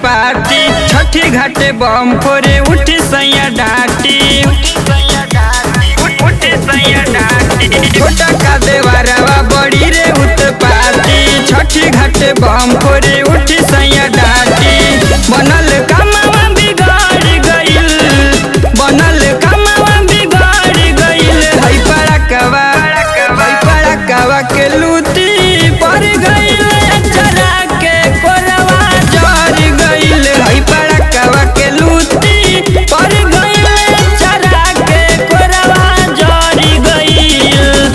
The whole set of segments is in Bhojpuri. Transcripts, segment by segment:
उत्पाती छठी घाटे बम फोरे उठी सैया डाटी उठी सैया डाटी छोटा का देवारवा बड़ी रे उत्पाती छठी घाटे बम फोरे उठी सैया डाटी बनल कमावा बिगाड़ गइल बनल कमावा बिगाड़ गइल है पड़कवा है पड़कवा के लूटी पर गइल अचरा के कोरवा जर गइल है पड़कवा के लूटी पर गइल अचरा के कोरवा जर गइल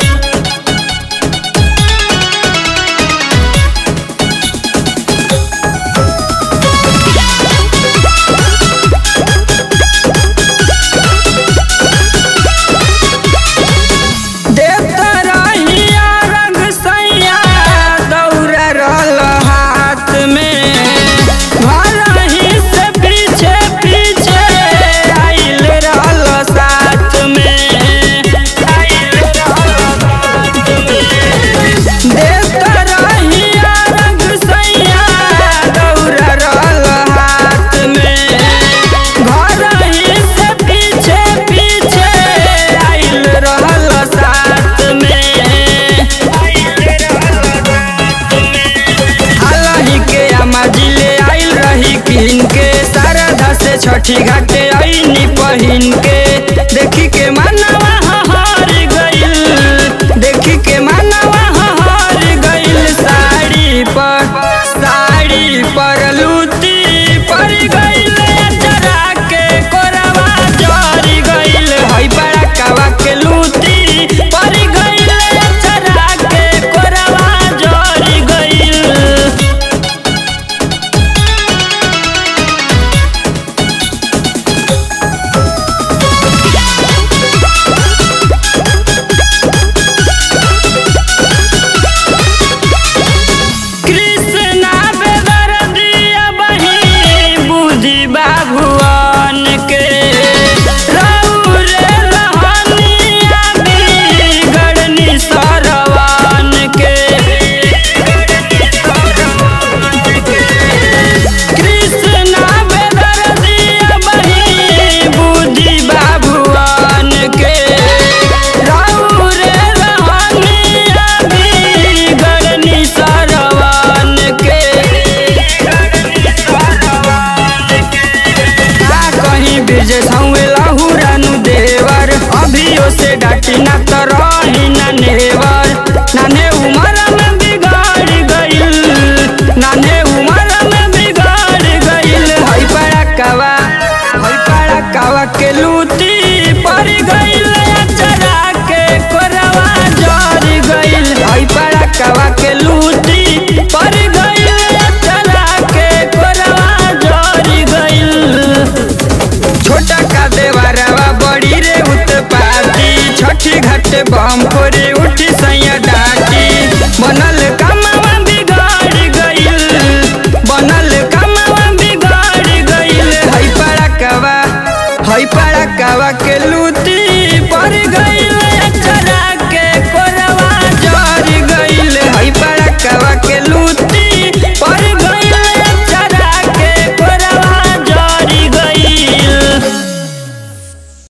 देवता रहिया रंग सैया दौड़ा रहल हाथ में घर ही से पीछे पीछे आइल रहल साथ में आइल रहल साथ में देवता रहिया रंग सैया दौड़ा रहल हाथ में घर ही से पीछे पीछे आइल रहल साथ में हालही के अम्मा जिले आइल रही किन के शारदा से छठी घाटे आईनी पहिन के देखी के मानवा हार गइल देखी के मानवा हार गइल साड़ी पर साड़ी पर लूटी पर गइल अचरा के कोरवा जर गइल है बड़ा कवा के लूटी पर गइल अचरा के कोरवा जर गइल कृष्णा बेदर्दिया बही बुद्धि बाभुवन के रौरे रहनिया बिगड़नी सरवन के कृष्णा बेदर्दिया बही बुद्धि बाभुवन के रौरे रहनिया बिगड़नी सरवन के का कहीं बीजे सौए लहुरानु देवर अभियो से डाटी ना तो रही ना नेवर नाने उमर में बिगाड़ गइल नाने उमर में बिगाड़ गइल हई पड़कवा हई पड़कवा के लूटी पर गइल अचरा के कोरवा जर गइल हई पड़कवा के लूटी पर गइल अचरा के कोरवा जर गइल छोटा का देवारवा बड़ी रे उत्पाती छठी घाटे बम फोरे उठी सैया डाटी बनल कमावा बिगाड़ गइल बनल कमावा बिगाड़ गइल है पड़कवा है पड़कवा के लूटी पर गइल